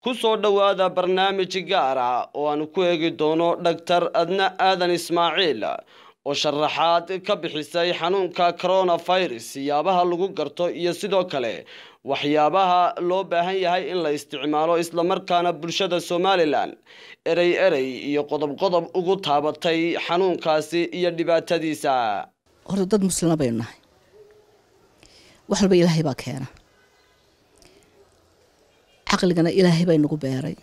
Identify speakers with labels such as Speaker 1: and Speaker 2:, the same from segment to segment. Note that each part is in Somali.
Speaker 1: ku soo dhowaada barnaamij gaar ah oo aan ku eegi doono dhaktar adna aadan ismaaciil oo sharaxaad ka bixisay xanuunka coronavirus siyaabaha lagu garto iyo sidoo kale waxyaabaha loo baahan yahay in la isticmaalo islamarkaana bulshada somalilan erey erey iyo qodob qodob ugu taabatay xanuunkaasi iyo dhibaatadiisa
Speaker 2: horta dad muslima baynu nahay wax walba ilaahay baa keena caqligana ilaahay baa inagu beeray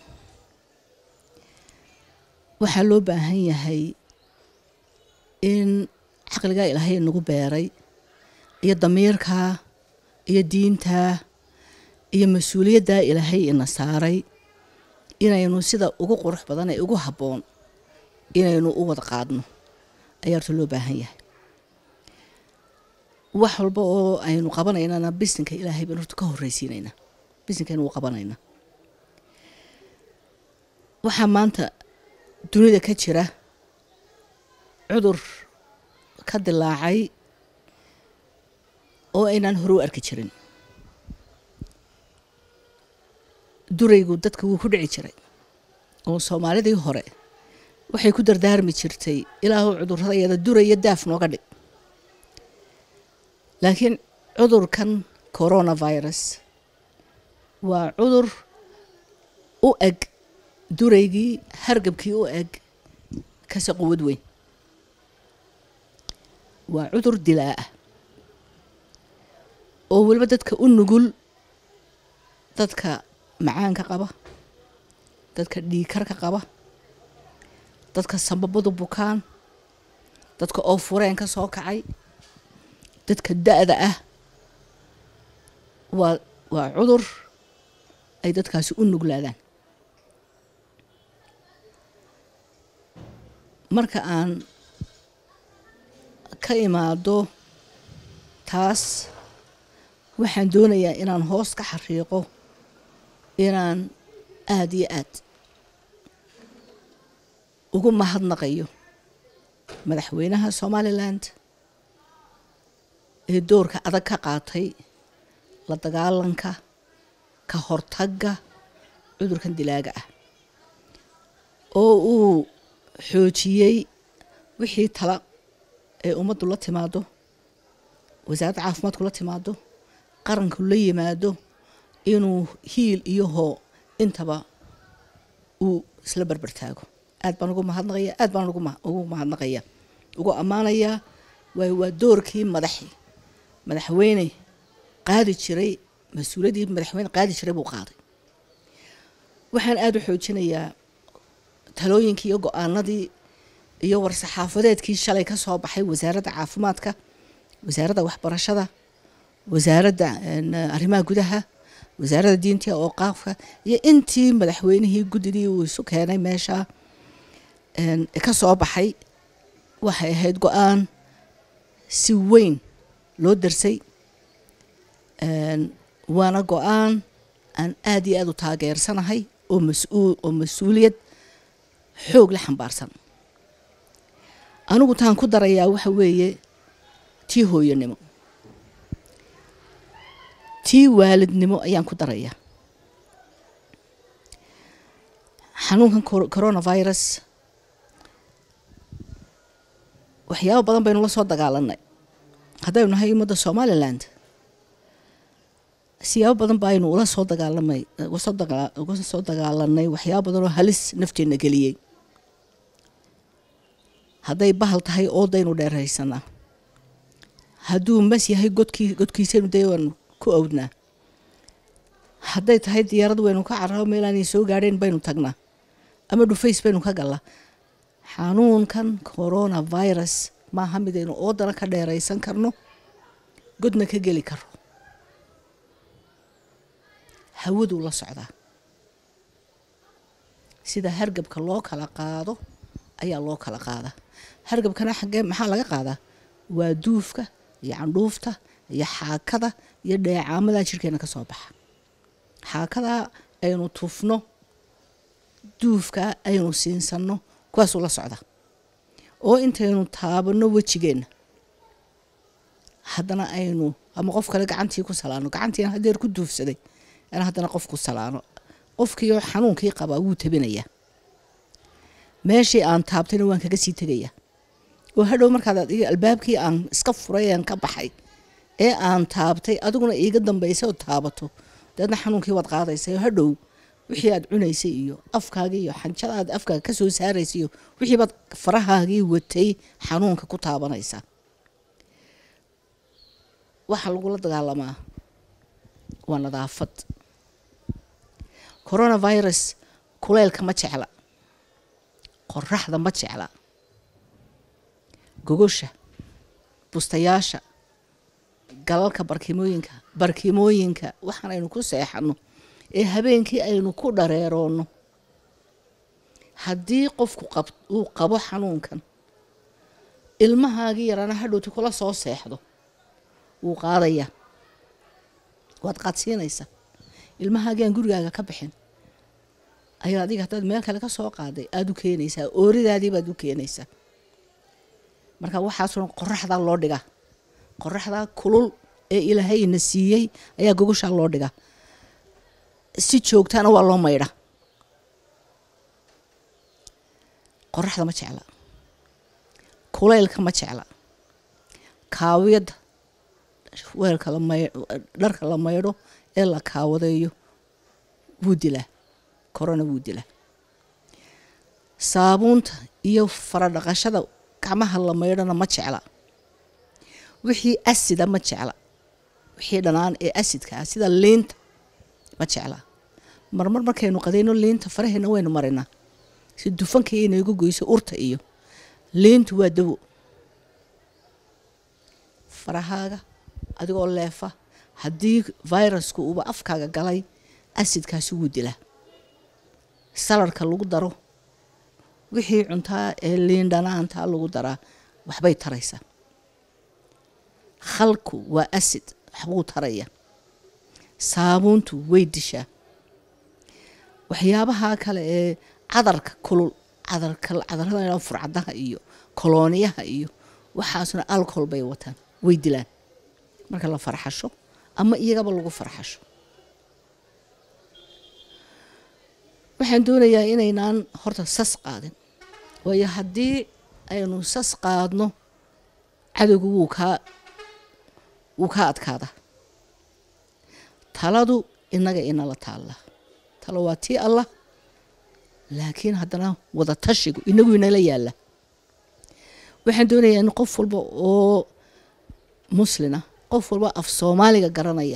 Speaker 2: waxaa loo baahan yahay in caqligaa ilaahay inagu beeray iyo damiirkaa iyo diintaa iyo mas-uuliyaddaa ilaahay ina saaray inaynu sida ugu qurux badan ee ugu habboon inaynu u wada qaadno ayaa horta loo baahan yahay wax walba oo aynu qabanaynana bisinka ilaahay baynu horta ka horreysiinaynaa bisinkaynu u qabanaynaa waxaa maanta dunida ka jira cudur ka dilaacay oo aynaan hore u arki jirin duraygu dadka wuu ku dhici jiray oo soomaalidii hore waxay ku dardaarmi jirtay ilaahu cudurradayada duraya daaf nooga dhig laakiin cudurkan coronavirus waa cudur u eg duraygii hargabkii u eg kase quwad weyn waa cudur dilaa ah oo weliba dadka u nugul dadka macaanka qaba dadka dhiikarka qaba dadka sambabadu bukaan dadka oo fureen ka soo kacay dadka da-da ah waa waa cudur ay dadkaasi u nuglaadaan marka aan ka imaado taas waxaan doonayaa inaan hoos ka xariiqo inaan aada iyo aad ugu mahadnaqayo madaxweynaha somaliland ee doorka adag ka qaatay la dagaalanka ka hortagga cudurkan dilaaga ah oo uu xoojiyey wixii tala ee ummaddu la timaado wasaaradda caafimaadku la timaado qaranku la yimaado inuu hiil iyo hoo intaba uu isla berbertaago aad baan ugu mahadnaqaya aad baan ugu mahadnaqaya ugu ammaanayaa waayo waa doorkii madaxi madaxweyne qaadi jiray mas-uuliyaddii madaxweyne qaadi jiray buu qaaday waxaan aada u xoojinayaa talooyinkii iyo go-aanadii iyo war-saxaafadeedkii shalay ka soo baxay wasaaradda caafimaadka wasaaradda waxbarashada wasaaradda arrimaha gudaha wasaaradda diinta oo qaafka iyo intii madaxweynihii guddidii uu isu keenay meesha ka soo baxay waxay ahayd go-aan si weyn loo darsay waana go-aan aan aada iyo aada u taageersanahay oo mas-uul oo mas-uuliyad xoog la xambaarsan anigu taan ku darayaa waxa weeye tii hooyanimo tii waalidnimo ayaan ku darayaa xanuunkan coronavirus waxyaabo badan baynu la soo dagaalanay haddaynu nahay ummadda somaliland siyaabo badan baaynu ula soo dagaalamay uga soo dagaalanay waxyaabo badan oo halis nafteenna geliyey hadday bahal tahay oodaynu dheeraysanaa hadduu mas yahay godkii godkiisaynu dee waanu ku awdnaa hadday tahay diyaarad waynu ka cararo meelaanay soo gaadheen baynu tagnaa ama dhufays baynu ka gallaa xanuunkan coronavirus maaha midaynu oodana ka dheeraysan karno godna ka geli karo hawaduu la socdaa sida hargabka loo kala qaado ayaa loo kala qaadaa hargabkana xaggee maxaa laga qaadaa waa duufka iyo candhuufta iyo xaakada iyo dheecaamadaa jirkeena ka soo baxa xaakadaa aynu tufno duufkaa aynu siinsanno kuwaasuu la socda oo intaynu taabanno wejigeenna haddana aynu ama qof kale gacantii ku salaano gacantiina hadeer ku duufsaday ana haddana qof ku salaano qofkiioo xanuunkii qabaa wuu tabinayaa meeshii aan taabtayna waan kaga sii tegayaa oo hadhow markaad adiga albaabkii aan iska furay aan ka baxay ee aan taabtay adiguna iiga dambaysay oo taabato dabeedna xanuunkii waad qaadaysa hadhow wixii aad cunaysay iyo afkaagii iyo xanjada aad afkaaga ka soo saaraysay iyo wixii baad farahaagii watay xanuunka ku taabanaysaa waxaa lagula dagaalamaa waa nadaafad coronavirus kuleylka ma jecla qoraxda ma jecla gogosha bustayaasha galalka barkimooyinka barkimooyinka waxaan aynu ku seexano ee habeenkii aynu ku dhareeroonno haddii qofku qab uu qabo xanuunkan ilmahaagii yaraana hadhowti kula soo seexdo wuu qaadayaa waad qaadsiinaysaa ilmahaagii aan gurigaaga ka bixin ayaa adiga haddaad meel kale ka soo qaaday aada u keenaysaa ooridaadii baad u keenaysaa marka waxaasoo qoraxdaa loo dhigaa qoraxdaa kulul ee ilaahayna siiyey ayaa gogoshaa loo dhigaa si joogtaana waa loo maydha qoraxda ma jecla kuleylka ma jecla kaawiyadda weelka la may dharka la maydho ee la kaawadeeyo wuu dilaa korona wuu dilaa saabuunta iyo faradhaqashada gacmaha la maydhona ma jecla wixii asida ma jecla wixii dhanaan ee asidka ah sida liinta ma jecla marmar markaynu qadayno liinta faraheena waynu marinaa si dufanka inaygu goyso urta iyo liintu waa dawo farahaaga adigoo leefa haddii virusku uuba afkaaga galay asidkaasi wuu dilaa saladhka lagu daro wixii cuntaa ee liin dhanaantaa lagu daraa waxbay taraysaa khalku waa acid waxbuu taraya saabuuntu way dishaa waxyaabaha kale ee cadarka kulul cadarka cadarada furcadaha iyo kolooniyaha iyo waxaasuna alcohol bay wataan way dilaan marka la farxasho ama iyagaba lagu farxasho waxaan doonayaa inaynaan horta sas qaadin waayo haddii aynu sas qaadno cadowgu wuu kaa wuu kaa adkaadaa taladu inaga inala taalla talo waa tii allah laakiin haddana wada tashigu inagu inala yaalla waxaan doonayaa in qof walba oo muslina qof walba af soomaaliga garanaya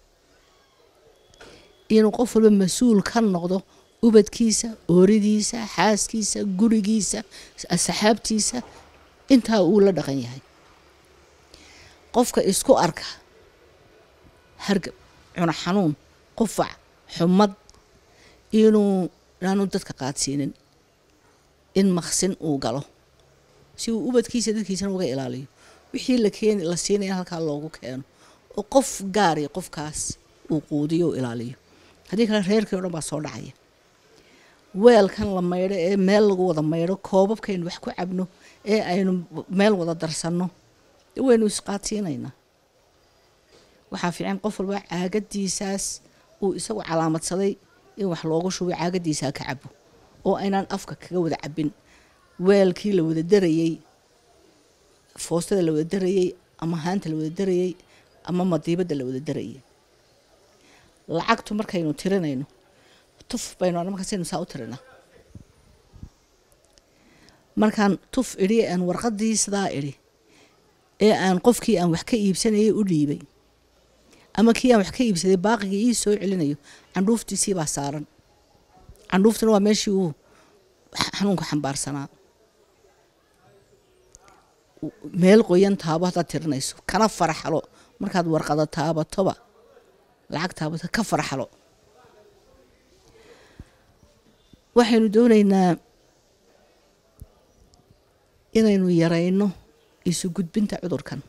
Speaker 2: inuu qof walba mas-uul ka noqdo ubadkiisa ooridiisa xaaskiisa gurigiisa asxaabtiisa intaa uu la dhaqan yahay qofka isku arka hargab cuno xanuun qufac xumad inuu inaanu dadka qaadsiinin in maqsin uu galo si uu ubadkiisa dadkiisana uga ilaaliyo wixii la keeni la siinaya halkaa loogu keeno oo qof gaari qofkaas uu quudiyo u ilaaliyo haddii kale reerkii o dhan baa soo dhacaya weelkan la maydho ee meel lagu wada maydho koobabkaynu wax ku cabno ee aynu meel wada darsanno waynu isqaadsiinaynaa waxaa fiican qof walba caagadiisaas uu isagu calaamadsaday in wax loogu shubo caagadiisaa ka cabo oo aynaan afka kaga wada cabin weelkii la wada darayey foostada la wada darayey ama haanta la wada darayey ama madiibadda la wada darayey lacagtu markaynu tirinayno tuf baynu markaasaynu saa u tirinaa markaan tuf idhi aan warqadii sidaa idhi ee aan qofkii aan wax ka iibsanayay u dhiibay ama kii aan wax ka iibsaday baaqigii ii soo celinayo candhuuftiisii baa saaran candhuuftuna waa meeshii uu xanuunka xambaarsanaa meel qoyan taabo haddaad tirinayso kana faraxalo markaad warqada taabatoba lacag taabato ka faraxalo waxaynu doonaynaa inaynu yarayno isu gudbinta cudurkan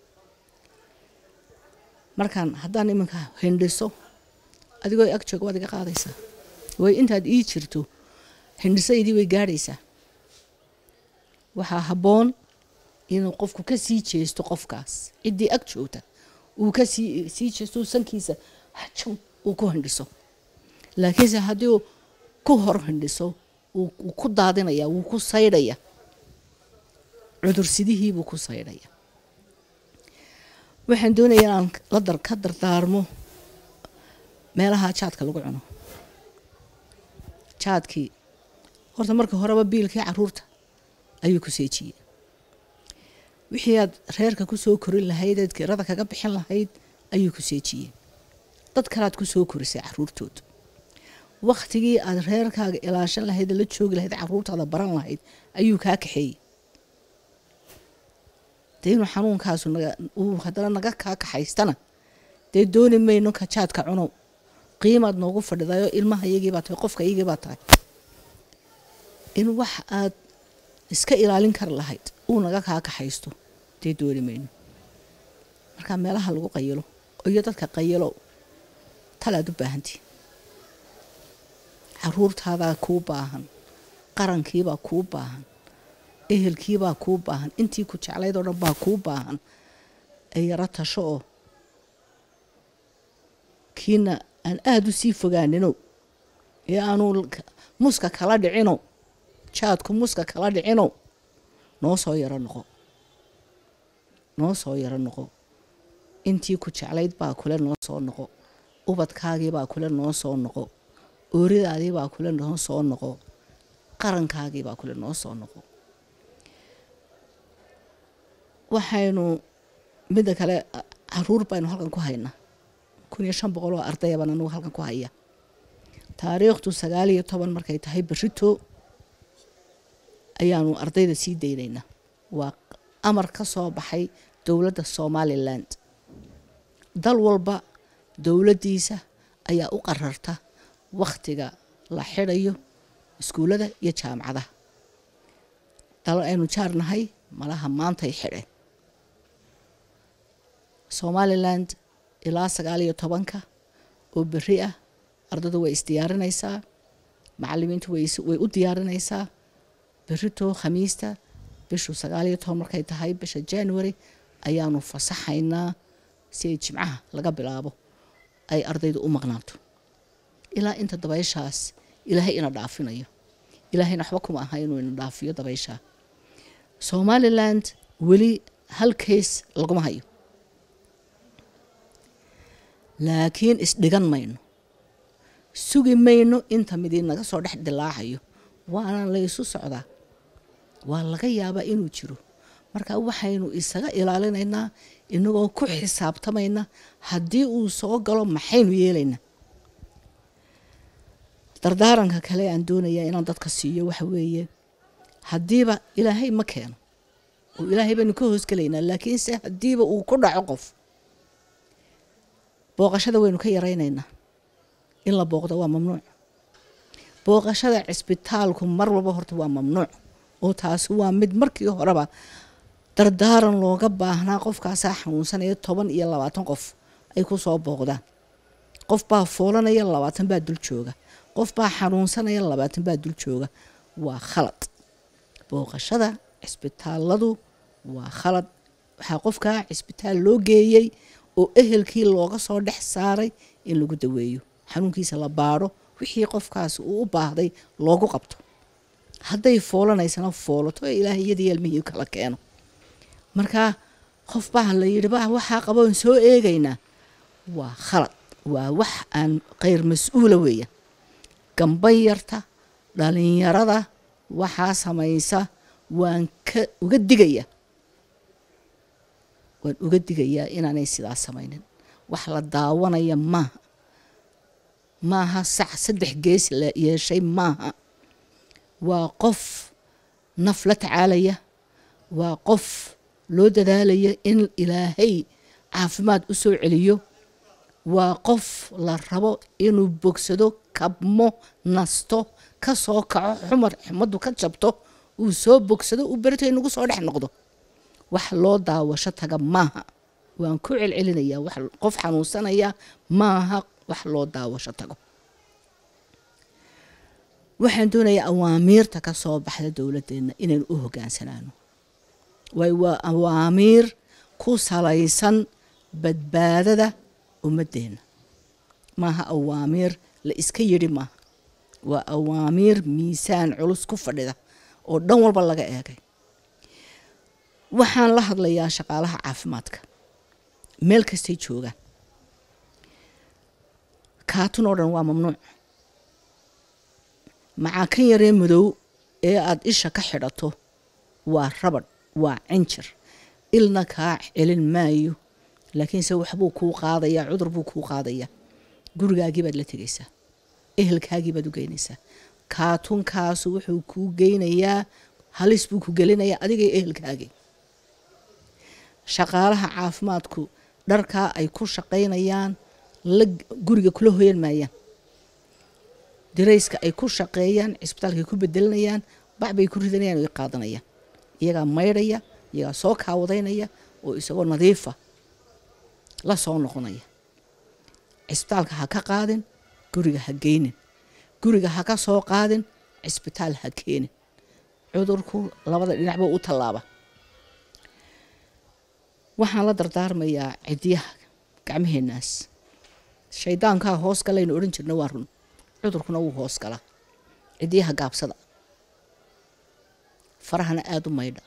Speaker 2: markaan haddaan iminka hindhiso adigoo ag jooga waad iga qaadaysaa way intaad ii jirto hindhisaydii way gaadhaysaa waxaa habboon inuu qofku ka sii jeesto qofkaas ciddii ag joogta uu ka sii sii jeesto sankiisa hajow uu ku hindhiso laakiinse haddii uu ku hor hindhiso wuu ku daadinaya wuu ku saydhaya cudursidihiibuu ku saydhaya waxaan doonaya inaan la dar ka dardaarmo meelaha jaadka lagu cuno jaadkii horta marka horeba biilkii caruurta ayuu ku seejiyey wixii aad reerka kusoo korin lahayd eed kirada kaga bixin lahayd ayuu ku seejiyey dad kalead kusoo korisay caruurtooda waktigii aad reerkaaga ilaashan lahayd la joogi lahayd caruurtaada baran lahayd ayuu kaa kaxeeyey dee inuu xanuunkaasu uu haddana naga kaa kaxaystana dee dooni mayno ka jaadka cunow qiimaad noogu fadhidayo ilmaha iyagiibaa tahay qofka iyagiibaa tahay in wax aad iska ilaalin kari lahayd uu naga kaa kaxaysto dee dooni mayno markaa meelaha lagu qayilo iyo dadka qayilo talaad u baahantii caruurtaadaa kuu baahan qarankiibaa kuu baahan ehelkiibaa kuu baahan intii ku jeclayd oo dhan baa kuu baahan ee yaro tasho oo kiina aan aada u sii fogaanino ee aanu muska kala dhicino jaadku muska kala dhicino noo soo yaro noqo noo soo yaro noqo intii ku jeclayd baa kule noo soo noqo ubadkaagiibaa kule noo soo noqo ooridaadiibaa kule noo soo noqo qarankaagiibaa kule noo soo noqo waxaynu midda kale caruur baynu halkan ku haynaa kun iyo shan boqol oo ardayabaan anugu halkan ku haya taariikhdu sagaal iyo toban markay tahay berito ayaanu ardayda sii daynaynaa waa amar ka soo baxay dowladda somaliland dal walba dowladdiisa ayaa u qararta wakhtiga la xidhayo iskuullada iyo jaamacadaha dal aynu jaarnahay malaha maantay xidheen somaliland ilaa sagaal iyo tobanka oo beri ah ardada way isdiyaarinaysaa macalimiintu way u diyaarinaysaa berito khamiista bishu sagaal iyo toban markay tahay bisha january ayaanu fasaxaynaa si ay jimcaha laga bilaabo ay ardaydu u maqnaato ilaa inta dabayshaas ilaahay ina dhaafinayo ilaahayna waxba kuma aha inuu ina dhaafiyo dabayshaa somaliland weli hal kays laguma hayo laakiin isdhigan mayno sugi mayno inta midii naga soo dhex dilaacayo waana laysu socdaa waa laga yaabaa inuu jiro marka waxaynu isaga ilaalinaynaa inagoo ku xisaabtamayna haddii uu soo galo maxaynu yeelaynaa dardaaranka kale aan doonayaa inaan dadka siiyo waxa weeye haddiiba ilaahay ma keeno oo ilaahay baynu ka hoosgelaynaa laakiinse haddiiba uu ku dhaco qof booqashada waynu ka yaraynaynaa in la booqdo waa mamnuuc booqashada cisbitaalku mar walba horta waa mamnuuc oo taasi waa mid markii horeba dardaaran looga baahnaa qofkaasaa xanuunsanaya toban iyo labaatan qof ay ku soo booqdaan qof baa foolanaya labaatan baa dul jooga qof baa xanuunsanaya labaatan baa dul jooga waa khalad booqashada cisbitaaladu waa khalad waxaa qofkaa cisbitaal loo geeyey oo ehelkii looga soo dhex saaray in lagu daweeyo xanuunkiisa la baadho wixii qofkaas uu u baahday loogu qabto hadday foolanaysana foolato ee ilaahay iyadii ilmihii kala keeno markaa qof baa la yidhi ba waxaa qaboon soo eegaynaa waa khalad waa wax aan kheyr mas-uula weeya gamban yarta dhalinyarada waxaa samaysa waan ka uga digaya waan uga digayaa inaanay sidaas samaynin wax la daawanaya maaha maaha sac saddex gees la yeeshay maaha waa qof naf la tacaalaya waa qof loo dadaalaya in ilaahay caafimaad u soo celiyo waa qof la rabo inuu bogsado kabmo nasto ka soo kaco xumar xumaddu ka jabto uu soo bogsado uu berito inagu soo dhex noqdo wax loo daawasho taga maaha waan ku celcelinayaa wax qof xanuunsanaya maaha wax loo daawasho tago waxaan doonayaa awaamiirta ka soo baxda dowladdeena inaynu u hogaansanaano waayo waa awaamiir ku salaysan badbaadada ummaddeena maaha awaamiir la iska yidhi maaha waa awaamiir miisaan culus ku fadhida oo dhan walba laga eegay waxaan la hadlayaa shaqaalaha caafimaadka meel kastay joogaan kaatun oo dhan waa mamnuuc macaa kan yaree madow ee aada isha ka xidhato waa rabadh waa cinjir ilna kaa celin maayo laakiinse waxbuu kuu qaadayaa cudur buu kuu qaadayaa gurigaagii baad la tegaysaa ehelkaagii baad u geynaysaa kaatunkaasu wuxuu kuu geynayaa halis buu ku gelinayaa adigay ehelkaagii shaqaalaha caafimaadku dharkaa ay ku shaqaynayaan la guriga kula hoyan maayaan dirayska ay ku shaqeeyaan cisbitaalkaay ku bedelinayaan bac bay ku ridanayaan o qaadanayaan iyagaa maydhaya iyagaa soo kaawadaynaya oo isagoo nadiifa la soo noqonaya cisbitaalka ha ka qaadin guriga ha geynin guriga ha ka soo qaadin cisbitaal ha keenin cudurku labada dhinacba u tallaaba waxaan la dardaarmayaa cidiyaha gacmaheenaas shaydaankaa hoos galaynu odhan jirna waa run cudurkuna wuu hoos galaa cidiyaha gaabsada farahana aada u maydha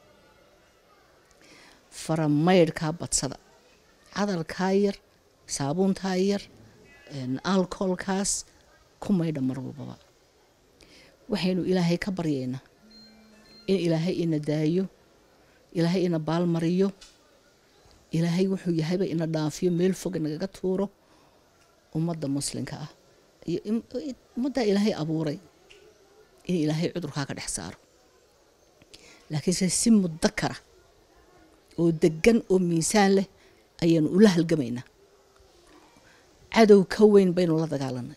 Speaker 2: fara maydhkaa badsada cadalkaa yar saabuuntaa yar alcoholkaas ku maydha mar walbaba waxaynu ilaahay ka baryaynaa in ilaahay ina daayo ilaahay ina baalmariyo ilaahay wuxuu yahayba ina dhaafiyo meel fog inagaga tuuro ummadda muslimka ah iyo ummaddaa ilaahay abuuray in ilaahay cudurkaa ka dhex saaro laakiinse si mudakara oo degan oo miisaan leh ayaanu ula halgamaynaa cadow ka weyn baynu la dagaalanay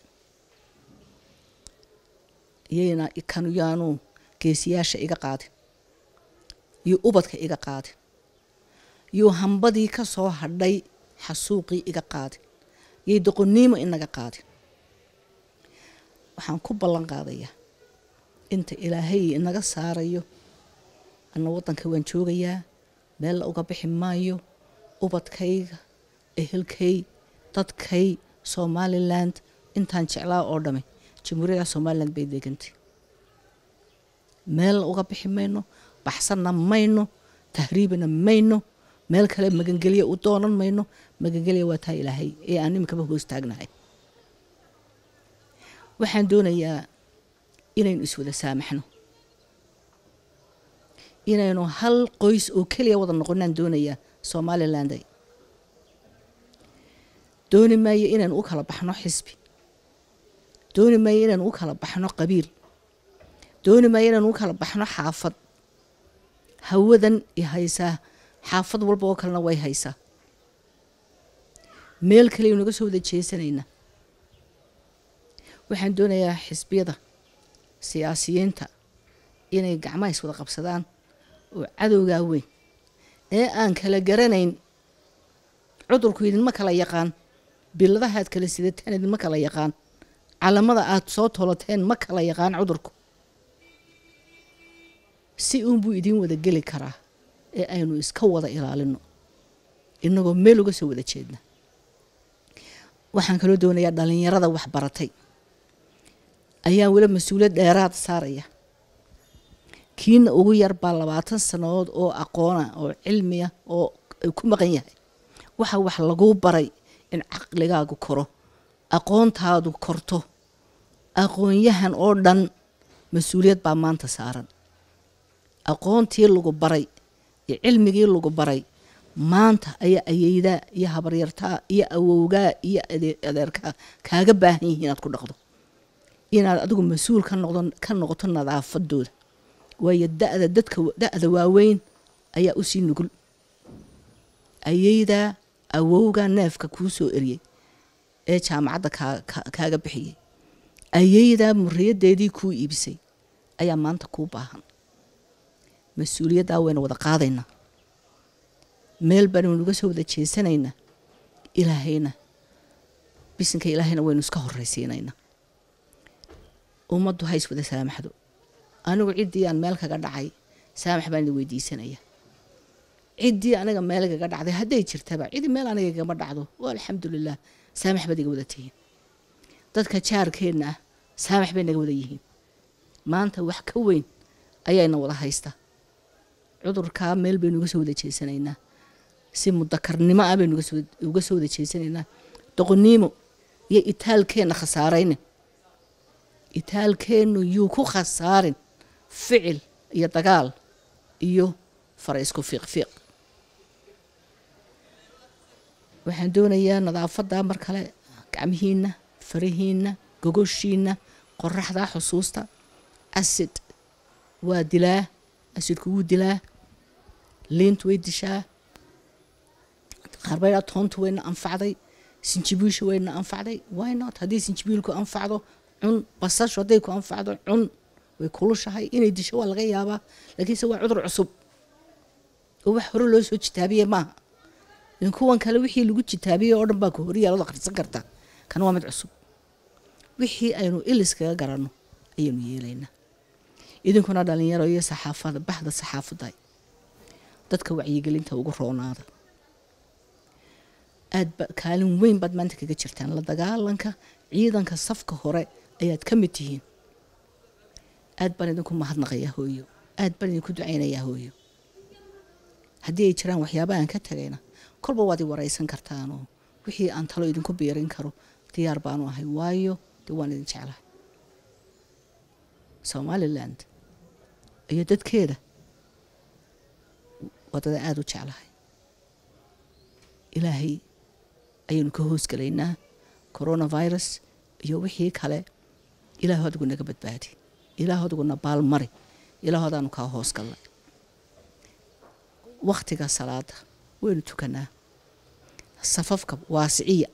Speaker 2: iyayna kanu yaanu geesiyaasha iga qaadin iyo ubadka iga qaadin iyo hambadii ka soo hadhay xasuuqii iga qaadin yay doqoniimo inaga qaadin waxaan ku ballan qaadayaa inta ilaahay inaga saarayo ana waddanka waan joogayaa meel la uga bixi maayo ubadkayga ehelkay dadkay somaliland intaan jeclaa oo dhame jamhuuriyadda somaliland bay degantay meel uga bixi mayno baxsanna mayno tahriibina mayno meel kale magangelya u doonan mayno magangelya waa taa ilaahay ee aan iminkaba hoos taagnahay waxaan doonayaa inaynu iswada saamaxno inaynu hal qoys oo keliya wada noqonaan doonayaa somalilanday dooni maayo inaynu u kala baxno xisbi dooni maayo inaynu u kala baxno qabiil dooni maayo inaynu u kala baxno xaafad hawadan i haysaa xaafad walba oo kalena way haysaa meel kaleaynu naga soo wada jeesanaynaa waxaan doonayaa xisbiyada siyaasiyiinta inay gacmaha is wada qabsadaan oo cadowgaa weyn ee aan kala garanayn cudurku idinma kala yaqaan biladaha aad kala sidateen idinma kala yaqaan calamada aad soo toloteen ma kala yaqaan cudurku si uunbuu idiin wada geli karaa ee aynu iska wada ilaalino inagoo meel uga soo wada jeedna waxaan kaloo doonayaa dhalinyarada waxbaratay ayaan weli mas-uuliyad dheeraad saaraya kiina ugu yar baa labaatan sannadood oo aqoona oo cilmiya oo ku maqan yahay waxa wax laguu baray in caqligaagu koro aqoontaadu korto aqoonyahan oo dhan mas-uuliyad baa maanta saaran aqoontii lagu baray iyo cilmigii lagu baray maanta ayaa ayeydaa iyo habaryartaa iyo awowgaa iyo adeerkaa kaaga baahan yihiin inaad ku dhaqdo inaad adigu mas-uul ka noqdo ka noqoto nadaafadooda waayo da-da dadka da-da waaweyn ayaa usii nugul ayeydaa awowgaa neefka kuu soo eriyey ee jaamacadda kaaga bixiyey ayeydaa muriyadeedii kuu iibisay ayaa maanta kuu baahan mas-uuliyaddaa waynu wada qaadaynaa meel baanu nuga soo wada jeesanaynaa ilaahayna bisinka ilaahayna waynu iska horraysiinaynaa ummaddu hays wada saamaxdo anigu ciddii aan meel kaga dhacay saamax baan idin weydiisanaya ciddii aniga meel kaga dhacday hadday jirtaba cidi meel aniga igama dhacdo waa alxamdulilah saamax baad iga wada tihiin dadka jaarkeenna ah saamax bay naga wada yihiin maanta wax ka weyn ayayna wada haysta cudurkaa meel baynu uga soo wada jeesanaynaa si mudakarnimo ah baynu uga soo wada jeesanaynaa doqoniimo iyo itaalkeenna khasaarayne itaalkeennu yuu ku khasaarin ficil iyo dagaal iyo fara isku fiiqfiiq waxaan doonayaa nadaafadda mar kale gacmihiinna farihiinna gogoshiinna qoraxda xusuusta acid waa dilaa acidku wuu dilaa liintu way dishaa qaarbaydaa toontu wayna anfacday sinjibiilshu wayna anfacday why not haddii sinjibiilku anfacdo cun basashu hadday ku anfacdo cun way kulushahay inay disho waa laga yaabaa laakiinse waa cudur cusub oo wax hore loo soo jitaabiye maaha in kuwan kale wixii lagu jitaabiyey oo dhan baa ku horyaalada akhrisan karta kan waa mid cusub wixii aynu iliskaga garanno ayaynu yeelaynaa idinkuna dhalinyaro iyo saxaafada baxda saxaafadda dadka wacyigelinta ugu roonaada aad ba kaalin weyn baad maanta kaga jirtaan la dagaalanka ciidanka safka hore ayaad ka mid tihiin aad baan idinku mahadnaqayaa hooyo aad baan idinku ducaynayaa hooyo haddii ay jiraan waxyaaba aan ka tagayna kolba waad i waraysan kartaanoo wixii aan talo idinku biirin karo diyaar baanu ahay waayo dee waan idin jeclahay somaliland iyo dadkeeda wadada aada u jeclahay ilaahay ayaynu ka hoosgelaynaa coronavirus iyo wixii kale ilaahu adigu naga badbaadi ilaahu adiguna baalmari ilaahu adaanu kaa hoos gallay wakhtiga salaada waynu tukanaa safafka waasiciya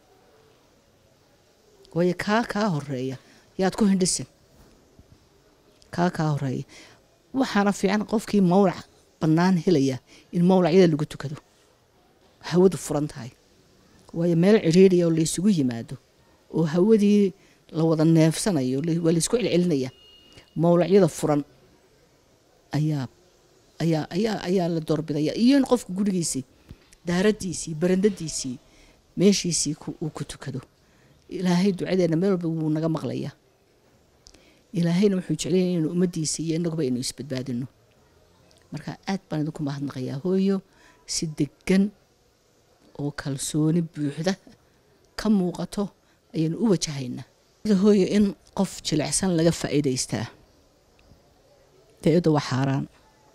Speaker 2: waayo kaa kaa horeeya yaad ku hindhisin kaa kaa horeeya waxaana fiican qofkii mawlac bannaan helaya in mawlacyada lagu tukado hawadu furan tahay waayo meel cidhiidriya oo laysugu yimaado oo hawadii la wada neefsanayo waa laysku celcelinaya mawlacyada furan ayaa ayaa ayaa ayaa la doorbidaya iyo in qofku gurigiisii daaradiisii barandadiisii meeshiisii uu ku tukado ilaahay ducadeena meel walba wuu naga maqlayaa ilaahayna wuxuu jeclaya inaynu ummaddiisa iyo inaguba aynu isbadbaadino marka aad baan idinku mahadnaqayaa hooyo si degan oo kalsooni buuxda ka muuqato ayaynu u wajahaynaa hooyo in qof jilicsan laga faa'iidaystaa da-adu waa xaaraan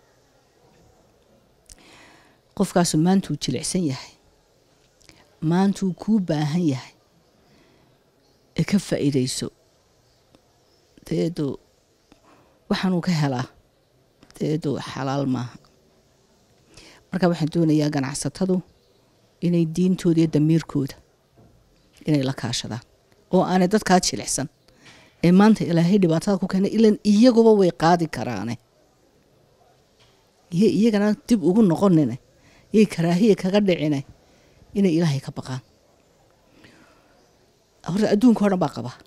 Speaker 2: qofkaasu maantuu jilicsan yahay maantuu kuu baahan yahay ee ka faa'iidayso da-adu waxaanuu ka helaa da-adu xalaal maaha marka waxaan doonayaa ganacsatadu inay diintooda iyo damiirkooda inay la kaashadaan oo aanay dadkaa jilicsan ee maanta ilaahay dhibaatada ku keenay ilan iyaguba way qaadi karaane iyo iyagana dib ugu noqonine yay karaahiya kaga dhicine inay ilaahay ka baqaan horta adduunka o dhan baa qaba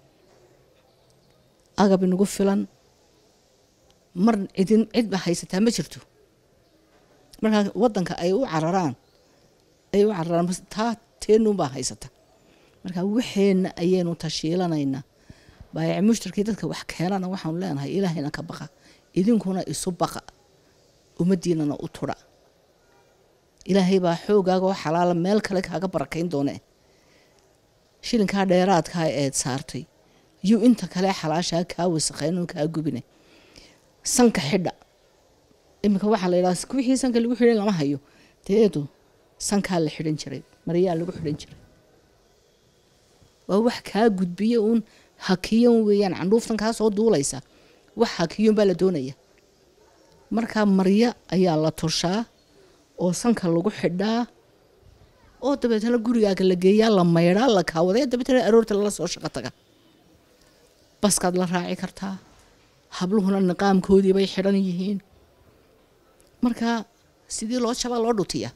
Speaker 2: agab inagu filan mar cidin cidba haysataa ma jirto markaa waddanka ay u cararaan ay u cararaan taa teenuunbaa haysata marka waxeenna ayaynu tashiilanaynaa baayaci mushtarkii dadka wax keenana waxaanu leenahay ilaahayna ka baqa idinkuna isu baqa ummaddiinana u tudha ilaahay baa xoogaaga oo xalaala meel kale kaaga barakayn doonee shilinkaa dheeraadkaa eed saartay yuu inta kale xalaashaa kaa wasaqayn oo kaa gubine sanka xidha iminka waxaa la yidhaha wixii sanka lagu xidhan lama hayo deedu sankaa la xidhan jiray maryaa lagu xidhan jiray waa wax kaa gudbiya uun hakiyon weeyaan candhuuftan kaa soo duulaysa wax hakiyon baa la doonaya markaa marya ayaa la toshaa oo sanka lagu xidhaa oo dabeetana gurigaaga la geeyaa la maydhaa la kaawadaya dabeetana aroorta lala soo shaqo taga baskaad la raaci kartaa habluhuna niqaamkoodii bay xidhan yihiin marka sidii loo jabaa loo dhutiya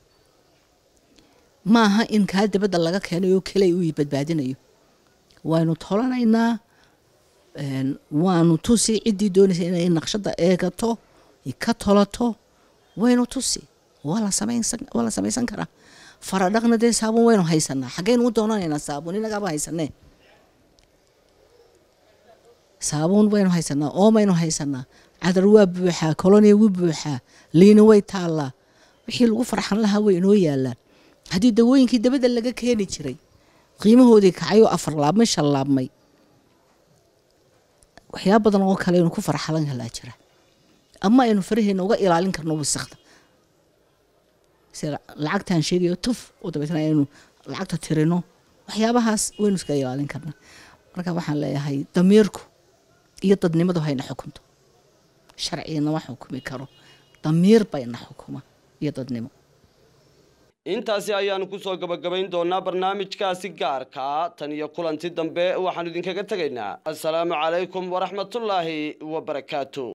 Speaker 2: maaha in kaa dabadda laga keenay oo keley uu badbaadinayo waynu tolanaynaa waanu tusi ciddii doonaysa inay naqshadda eegato ka tolato waynu tusi waa la samaysan karaa faradhaqna dee saabuun waynu haysanaa xaggeynu u doonanaynaa saabuun inagaaba haysanee saabuun baynu haysanaa oomaynu haysanaa cadar waa buuxaa koloniya wuu buuxaa liina way taallaa wixii lagu farxan lahaa way inoo yaalaan haddii dawooyinkii dabadda laga keeni jiray qiimahoodii kacayoo afar laabmay shan laabmay waxyaaba badan oo kale aynu ku farxalan kalaa jira ama aynu faraheena uga ilaalin karno wasakda sida lacagtaan sheegayo tuf oo dabeetna aynu lacagta tirino waxyaabahaas waynu iska ilaalin karnaa marka waxaan leeyahay damiirku iyo dadnimadu hayna xukunto sharciginama xukumi karo damiir bayna xukuma iyo dadnimo
Speaker 1: intaasi ayaanu kusoo gabagabayn doonaa barnaamijkaasi gaarkaa tan iyo kulanti dambe waxaanu idinkaga tegaynaa assalaamu calaykum waraxmatullaahi wabarakaatu